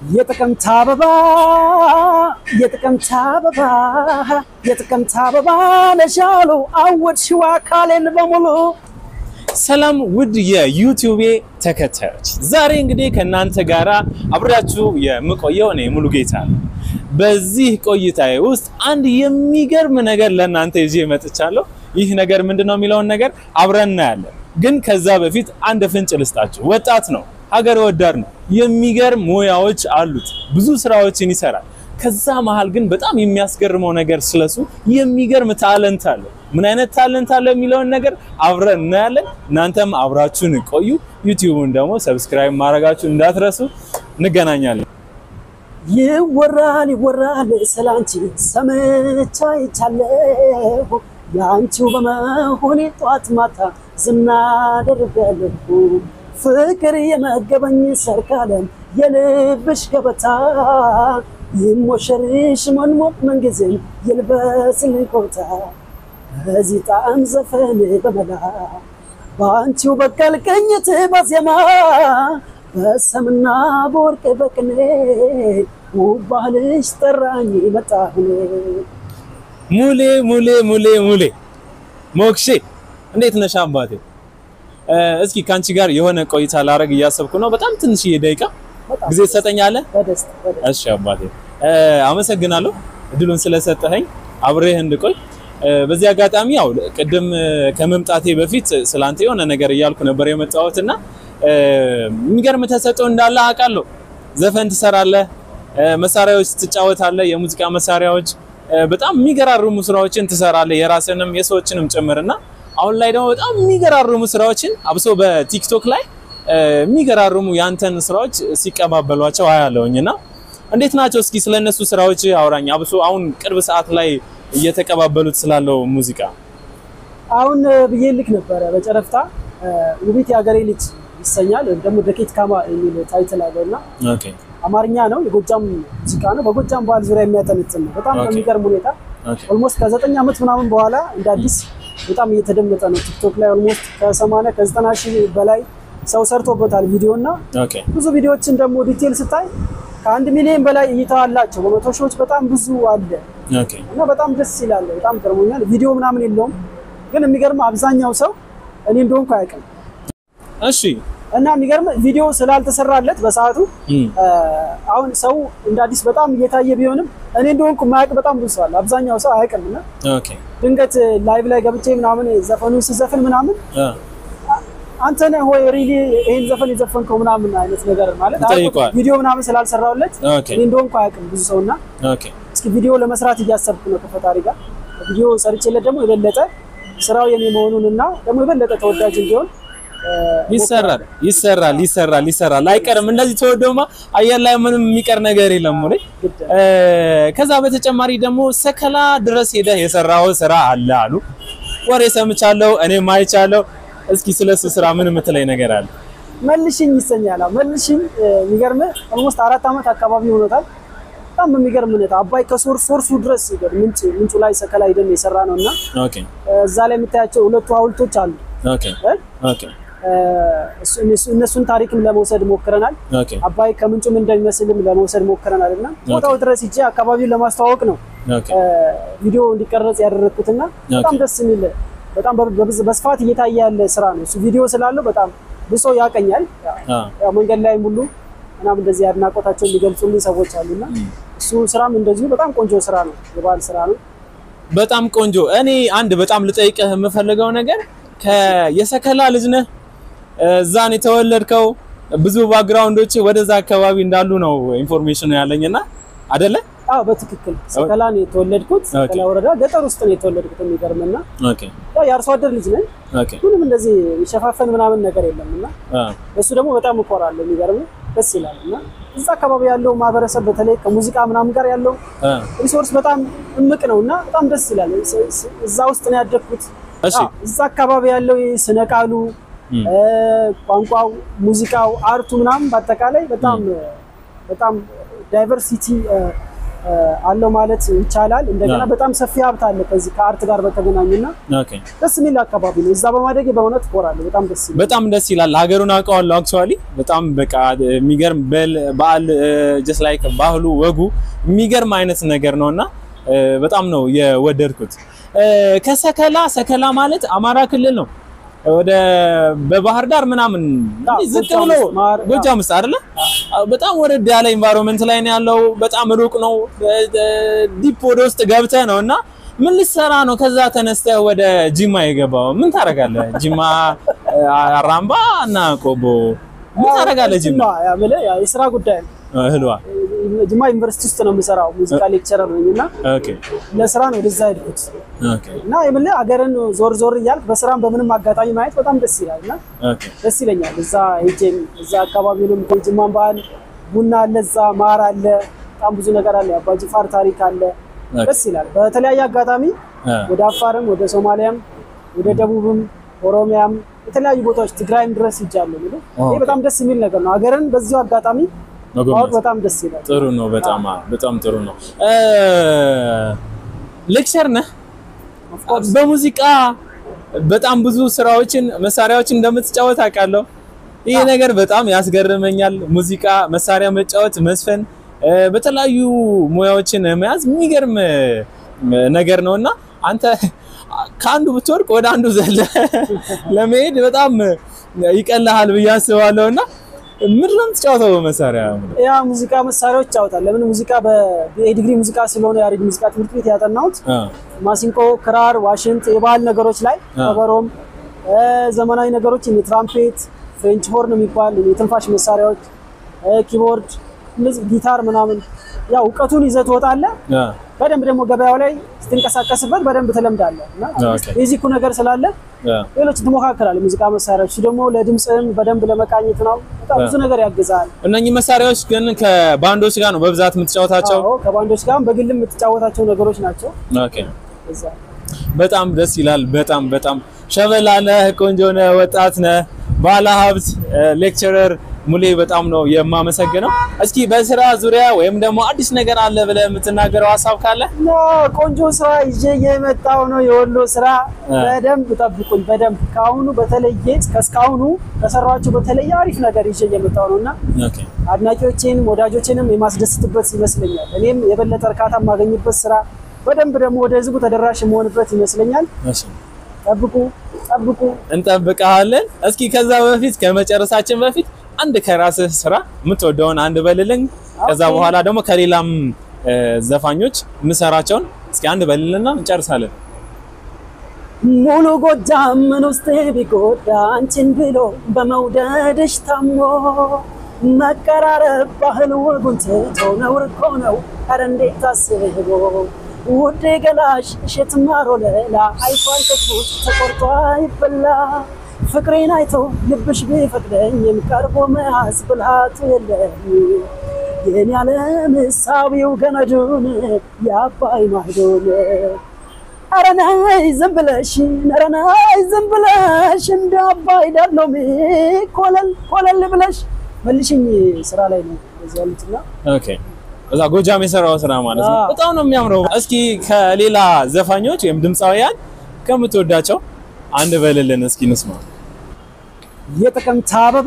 የጥቅምት አበባ የጥቅምት አበባ የጥቅምት አበባ ነሻሉ አወድሽው አካሌን በሙሉ። ሰላም ውድ የዩቲዩቤ ተከታዮች፣ ዛሬ እንግዲህ ከእናንተ ጋራ አብሬያችሁ የምቆየው እኔ ሙሉጌታ ነው። በዚህ ቆይታዬ ውስጥ አንድ የሚገርም ነገር ለእናንተ ይዤ መጥቻለሁ። ይህ ነገር ምንድን ነው የሚለውን ነገር አብረን እናያለን። ግን ከዛ በፊት አንድ ፍንጭ ልስጣችሁ። ወጣት ነው፣ ሀገር ወዳድ ነው፣ የሚገርም ሙያዎች አሉት፣ ብዙ ስራዎችን ይሰራል። ከዛ መሀል ግን በጣም የሚያስገርመው ነገር ስለሱ የሚገርም ታለንት አለ። ምን አይነት ታለንት አለ የሚለውን ነገር አብረን እናያለን። እናንተም አብራችሁን ቆዩ። ዩቲዩቡን ደግሞ ሰብስክራይብ ማድረጋችሁ እንዳትረሱ። እንገናኛለን። ይወራል ይወራል ስላንቺ ሰምቻ ይቻለሁ የአንቺው በመሆኔ ጧት ማታ ዝና አደርጋለሁ ፍቅር የመገበኝ ሰርካለም የልብሽ ገበታ ይሞሸርሽ ሞንሞቅ መንጊዜም የልበስልኝ ኮታ በዚህ ጣዕም ዘፈን በመላ በአንቺው በቀል ቅኝት በዜማ በሰምና በወርቅ በቅኔ ውብ ባህልሽ ጠራኝ መጣሁኔ ሙሌ ሙሌ ሙሌ ሙሌ ሞክሼ እንዴት ነሽ አባቴ? እስኪ ከአንቺ ጋር የሆነ ቆይታ ላረግ እያሰብኩ ነው። በጣም ትንሽዬ ደቂቃ ጊዜ ትሰጠኛለህ? በደስታ በደስታ እሺ አባቴ አመሰግናለሁ እድሉን ስለሰጠኸኝ አብሬህ እንድቆይ። በዚህ አጋጣሚ ያው ቅድም ከመምጣቴ በፊት ስላንተ የሆነ ነገር እያልኩ ነበር የመጣሁት እና የሚገርም ተሰጥኦ እንዳለ አውቃለሁ። ዘፈን ትሰራለህ፣ መሳሪያዎች ትጫወታለህ፣ የሙዚቃ መሳሪያዎች በጣም የሚገራርሙ ስራዎችን ትሰራለህ፣ የራስንም የሰዎችንም ጭምርና አሁን ላይ ደግሞ በጣም የሚገራርሙ ስራዎችን አብሶ በቲክቶክ ላይ የሚገራርሙ ያንተን ስራዎች ሲቀባበሏቸው አያለሁኝ እና እንዴት ናቸው? እስኪ ስለነሱ ስራዎች አውራኝ። አብሶ አሁን ቅርብ ሰዓት ላይ እየተቀባበሉት ስላለው ሙዚቃ አሁን ብዬ ልክ ነበረ በጨረፍታ ውቢት የሀገሬ ልጅ ይሰኛል ወይም ደግሞ ደኬት ካማ የሚል ታይትል አለው እና ኦኬ አማርኛ ነው፣ የጎጃም ሙዚቃ ነው። በጎጃም ባህል ዙሪያ የሚያጠነጥን ነው። በጣም ኦኬ። በሚገርም ሁኔታ ኦኬ ኦልሞስት ከዘጠኝ ዓመት ምናምን በኋላ እንደ አዲስ በጣም እየተደመጠ ነው። ቲክቶክ ላይ ኦልሞስት ከሰማንያ ከዘጠና ሺህ በላይ ሰው ሰርቶበታል ቪዲዮ እና ኦኬ ብዙ ቪዲዮዎችን ደግሞ ዲቴል ስታይ ከአንድ ሚሊዮን በላይ እይታ አላቸው። በመቶ ሺዎች በጣም ብዙ አለ ኦኬ እና በጣም ደስ ይላል። በጣም ገርሞኛል። ቪዲዮ ምናምን የለውም ግን የሚገርም አብዛኛው ሰው እኔ እንደሆንኩ አያውቅም እሺ እና የሚገርም ቪዲዮ ስላልተሰራለት በሰዓቱ እም፣ አሁን ሰው እንደ አዲስ በጣም እየታየ ቢሆንም እኔ እንደሆንኩ የማያውቅ በጣም ብዙ ሰው አለ። አብዛኛው ሰው አያውቅም እና ኦኬ ድንገት ላይቭ ላይ ገብቼ ምናምን ዘፈኑን ስዘፍን ምናምን አ አንተ ነህ ወይ ሪሊ ይሄን ዘፈን የዘፈንከው ምናምን አይነት ነገር ማለት ይጠይቀዋል። ቪዲዮ ምናምን ስላልሰራውለት ኦኬ እኔ እንደሆንኩ አያውቅም ብዙ ሰው እና ኦኬ እስኪ ቪዲዮ ለመስራት እያሰብኩ ነው ከፈጣሪ ጋር ቪዲዮ ሰርቼለት ደግሞ የበለጠ ስራው የኔ መሆኑን እና ደግሞ የበለጠ ተወዳጅ እንዲሆን እ፣ ይሰራል ይሰራል ይሰራል ይሰራል አይቀርም። እንደዚህ ተወደውማ አየር ላይ ምንም የሚቀር ነገር የለም ወይ? ግድ እ፣ ከዛ በተጨማሪ ደግሞ ሰከላ ድረስ ሄደህ የሰራው ስራ አለ አሉ ወሬ ሰምቻለሁ፣ እኔም አይቻለሁ። እስኪ ስለሱ ስራ ምን የምትለኝ ነገር አለ? መልሽኝ ይሰኛል። አዎ፣ መልሽኝ እ፣ የሚገርምህ ኦልሞስት አራት ዓመት አካባቢ ሆኖታል። በጣም በሚገርም ሁኔታ አባይ ከሶርስ ሶርሱ ድረስ ምንጭ ምንጩ ላይ ሰከላ ሄደን የሰራ ነው እና ኦኬ እ፣ እዛ ላይ የምታያቸው ሁለቱ ሐውልቶች አሉ ኦኬ እ? ኦኬ እ፣ እሱ- እነሱ- እነሱን ታሪክም ለመውሰድ ሞክረናል። ኦኬ አባይ ከምንጩም እንደሚመስልም ለመውሰድ ሞክረናል እና ቦታው ድረስ ሂጄ አካባቢውን ለማስተዋወቅ ነው ኦኬ እ፣ ቪዲዮ እንዲቀረጽ ያደረግኩትና በጣም ደስ የሚል በጣም በብ- በብዝ- በስፋት እየታየ ያለ ስራ ነው እሱ ቪዲዮ ስላለው በጣም ብዙ ሰው ያቀኛል። አ ያው መንገድ ላይም ሁሉ ምናምን እንደዚህ አድናቆታቸውን የሚገልጹልኝ ሰዎች አሉና እሱ ስራም እንደዚሁ በጣም ቆንጆ ስራ ነው፣ የባህል ስራ ነው። በጣም ቆንጆ። እኔ አንድ በጣም ልጠይቅህ የምፈልገው ነገር ከየሰከላ ልጅ ነህ፣ እዛ ነው የተወለድከው። ብዙ ባክግራውንዶች ወደዛ አካባቢ እንዳሉ ነው ኢንፎርሜሽን ያለኝና አይደለ? አዎ በትክክል ሰከላ ነው የተወለድኩት። ሰከላ ወረዳ ገጠር ውስጥ ነው የተወለድኩት። የሚገርምና ኦኬ ያው የአርሶ አደር ልጅ ነኝ። ኦኬ ምንም እንደዚህ የሚሸፋፈን ምናምን ነገር የለም እና አ እሱ ደግሞ በጣም እኮራለሁ። የሚገርም ደስ ይላል እና እዛ አካባቢ ያለው ማህበረሰብ በተለይ ከሙዚቃ ምናምን ጋር ያለው አ ሪሶርስ በጣም እምቅ ነው እና በጣም ደስ ይላል። ስ- ስ- እዛ ውስጥ ነው ያደግኩት። እሺ አዎ፣ እዛ አካባቢ ያለው ስነ ቃሉ፣ እም። እ፣ ቋንቋው፣ ሙዚቃው፣ አርቱ ምናምን በአጠቃላይ በጣም በጣም ዳይቨርሲቲ እ፣ አለው ማለት ይቻላል። እንደገና አዎ። በጣም ሰፊ ሀብት አለ ከዚህ ከአርት ጋር በተገናኙና ኦኬ ደስ የሚል አካባቢ ነው። እዛ በማደጌ በእውነት እኮራለሁ። በጣም ደስ ይላል። በጣም ደስ ይላል። ሀገሩን አውቀዋለሁ። አክቹዋሊ በጣም በቃ የሚገርም በል- በዓል ጀስት ላይክ ባህሉ ወጉ የሚገርም አይነት ነገር ነውና እ፣ በጣም ነው የወደድኩት። እ፣ ከሰከላ ሰከላ ማለት አማራ ክልል ነው። ወደ በባህር ዳር ምናምን አዎ፣ ዝቅ ጎጃም ብሎ ውስጥ ማር- ጎጃም ውስጥ አይደለ? በጣም ወረድ ያለ ኢንቫይሮንመንት ላይ ነው ያለው። በጣም ሩቅ ነው። ዲፕ ወደ ውስጥ ገብተህ ነው እና ምን ልትሰራ ነው? ከዛ ተነስተህ ወደ ጂማ የገባው ምን ታደርጋለህ? ጂማ አራምባ እና ቆቦ ምን ታደርጋለህ? ጂማ ጅማ ያ የምልህ ያ የስራ ጉዳይ ነው። እህልዋ ጅማ ዩኒቨርሲቲ ውስጥ ነው የምሰራው። ሙዚቃ ሌክቸረር ነኝ እና ኦኬ ለስራ ነው ወደዛ ሄድኩት ኦኬ እና የምልህ አገርን ዞር ዞር እያልክ በስራም በምንም አጋጣሚ ማየት በጣም ደስ ይላል እና ኦኬ ደስ ይለኛል። እዛ ሄጄም እዛ አካባቢውንም የጅማን ባህል ቡና አለ፣ እዛ ማር አለ፣ በጣም ብዙ ነገር አለ። የአባጅፋር ታሪክ አለ። ኦኬ። ደስ ይላል። በተለያየ አጋጣሚ አ ወደ አፋርም ወደ ሶማሊያም ወደ ደቡብም ኦሮሚያም የተለያዩ ቦታዎች ትግራይም ድረስ ይጃለሁ። እንግዲህ ይሄ ኦኬ። በጣም ደስ የሚል ነገር ነው። ሀገርን በዚሁ አጋጣሚ ማወቅ መጎብኘት በጣም ደስ ይላል። ጥሩ ነው። በጣም አ፣ በጣም ጥሩ ነው። ሌክቸር ነህ Of course። በሙዚቃ በጣም ብዙ ስራዎችን መሳሪያዎችን እንደምትጫወት አውቃለሁ። ይህ ነገር በጣም ያስገርመኛል። ሙዚቃ መሳሪያ መጫወት፣ መስፈን፣ እ፣ በተለያዩ ሙያዎችን መያዝ የሚገርም እ፣ ነገር ነው እና አንተ ከአንዱ ብትወርቅ ወደ አንዱ ዘለ ለመሄድ በጣም ይቀልሃል ብዬ አስባለሁ እና ምንድን ነው የምትጫወተው በመሳሪያ? ያ ሙዚቃ መሳሪያዎች ይጫወታል። ለምን ሙዚቃ በዲግሪ ሙዚቃ ስለሆነ ያሬድ ሙዚቃ ትምህርት ቤት ያጠናሁት አ፣ ማሲንቆ፣ ክራር፣ ዋሽንት፣ የባህል ነገሮች ላይ አ። ከበሮም፣ እ፣ ዘመናዊ ነገሮች እነ ትራምፔት፣ ፍሬንች ሆርን የሚባል የትንፋሽ መሳሪያዎች፣ እ፣ ኪቦርድ፣ እነዚህ ጊታር ምናምን ያው እውቀቱን ይዘህ ትወጣለህ። አ፣ በደንብ ደግሞ ገበያው ላይ ስትንቀሳቀስበት በደንብ ትለምዳለህ እና ኦኬ። ቤዚኩ ነገር ስላለ አ፣ ሌሎች ትሞካከራለህ። ሙዚቃ መሳሪያዎች እሱ ደግሞ ለድምፅህም በደንብ ለመቃኘት ነው። በጣም ብዙ ነገር ያግዛል። እነኚህ መሳሪያዎች ግን ከባንዶች ጋር ነው በብዛት የምትጫወታቸው? አዎ ከባንዶች ጋር በግልም የምትጫወታቸው ነገሮች ናቸው። ኦኬ እዛ በጣም ደስ ይላል። በጣም በጣም ሸበላ ነህ፣ ቆንጆ ነህ፣ ወጣት ነህ፣ ባለ ሀብት ሌክቸረር ሙሌ በጣም ነው የማመሰግነው። እስኪ በስራ ዙሪያ ወይም ደግሞ አዲስ ነገር አለ ብለህ የምትናገረው ሀሳብ ካለ? እና ቆንጆ ስራ ይዤ የመጣው ነው የወሎ ስራ። አ። በደንብ ጠብቁኝ። በደንብ ከአሁኑ በተለየ ከእስካሁኑ ከሰራችሁ በተለየ አሪፍ ነገር ይዤ እየመጣው ነው እና ኦኬ አድናቂዎቼንም ወዳጆቼንም የማስደስትበት ይመስለኛል። እኔም የበለጠ እርካታ የማገኝበት ስራ በደንብ ደግሞ ወደ ህዝቡ ተደራሽ የመሆንበት ይመስለኛል። እሺ ጠብቁ ጠብቁ። እንጠብቀሃለን። እስኪ ከዛ በፊት ከመጨረሳችን በፊት አንድ ከራስህ ስራ የምትወደውን አንድ በልልኝ። ከዛ ኦኬ። በኋላ ደግሞ ከሌላም እ፣ ዘፋኞች የምሰራቸውን እስኪ አንድ በልልና እንጨርሳለን። ሙሉ ጎጃም ምን ውስጥ ቢጎዳ አንቺን ብሎ በመውደድሽ ታሞ መቀራረብ ባህል ወጉን ትቶ ነውር እኮ ነው። ኧረ እንዴት አስቦ ውዴ ገላሽ እሸት ማር ወለላ አይቷል ከትቦት ተቆርጦ አይበላ ፍቅሬን አይቶ ልብሽ ቢፈቅደኝም ቀርቦ መያዝ ብልሃቱ የለም የኔ ዓለም ሳቢው ገመዱን የአባይ ማህዶን ኧረ ነይ ዝም ብለሽ ኧረ ነይ ዝም ብለሽ እንደ አባይ ዳሎሚ ኮለል ኮለል ብለሽ መልሽኝ። ስራ ላይ ነው እዚህ ያሉትና ኦኬ እዛ ጎጃም የሰራው ስራ ማለት ነው። አዎ። በጣም ነው የሚያምረው። እስኪ ከሌላ ዘፋኞች ወይም ድምፃውያን ከምትወዳቸው አንድ በልልን እስኪ እንስማ። የጥቅምት አበባ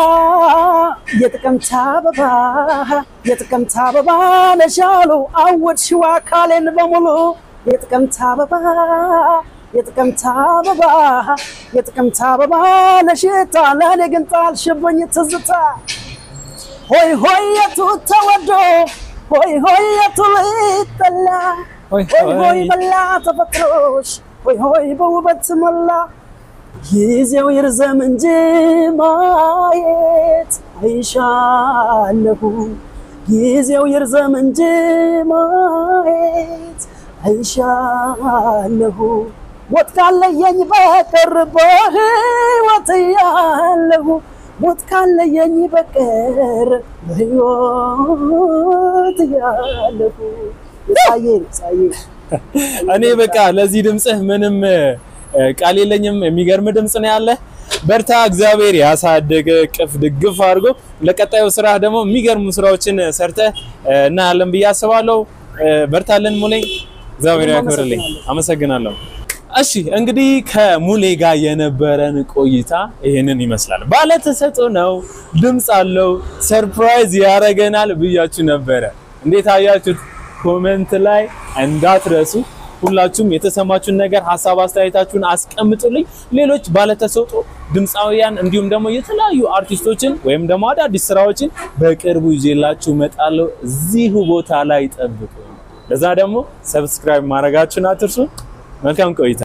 የጥቅምት አበባ የጥቅምት አበባ ነሻሉ አወድሽው አካሌን በሙሉ የጥቅምት አበባ የጥቅምት አበባ የጥቅምት አበባ ነሽታ ለእኔ ግን ጣልሽብኝ ትዝታ ሆይ ሆይ የቱ ተወዶ ሆይ ሆይ የቱ ሊጠላ ሆይ ሆይ ሆይ ሆይ መላ ተፈጥሮሽ ሆይ ሆይ በውበት መላ ጊዜው ይርዘም እንጂ ማየት አይሻለሁ ጊዜው ይርዘም እንጂ ማየት አይሻለሁ ሞት ካለየኝ በቀር በሕይወት ያለሁ ሞት ካለየኝ በቀር በሕይወት ያለሁ ሳዬ ሳዬ እኔ በቃ ለዚህ ድምፅህ ምንም እ፣ ቃል የለኝም። የሚገርም ድምፅ ነው ያለ። በርታ፣ እግዚአብሔር ያሳደገ ቅፍ ድግፍ አድርጎ ለቀጣዩ ስራ ደግሞ የሚገርሙ ስራዎችን ሰርተህ እ፣ እናያለን ብዬ አስባለሁ። በርታለን ሙሌ፣ እግዚአብሔር ያክብርልኝ። አመሰግናለሁ። እሺ እንግዲህ ከሙሌ ጋር የነበረን ቆይታ ይሄንን ይመስላል። ባለተሰጥኦ ነው፣ ድምፅ አለው፣ ሰርፕራይዝ ያደርገናል ብያችሁ ነበረ። እንዴት አያችሁት? ኮሜንት ላይ እንዳትረሱ ሁላችሁም የተሰማችሁን ነገር ሀሳብ አስተያየታችሁን አስቀምጡልኝ። ሌሎች ባለተሰጥኦ ድምፃውያን እንዲሁም ደግሞ የተለያዩ አርቲስቶችን ወይም ደግሞ አዳዲስ ስራዎችን በቅርቡ ይዤላችሁ እመጣለሁ። እዚሁ ቦታ ላይ ጠብቁ። ለዛ ደግሞ ሰብስክራይብ ማድረጋችሁን አትርሱ። መልካም ቆይታ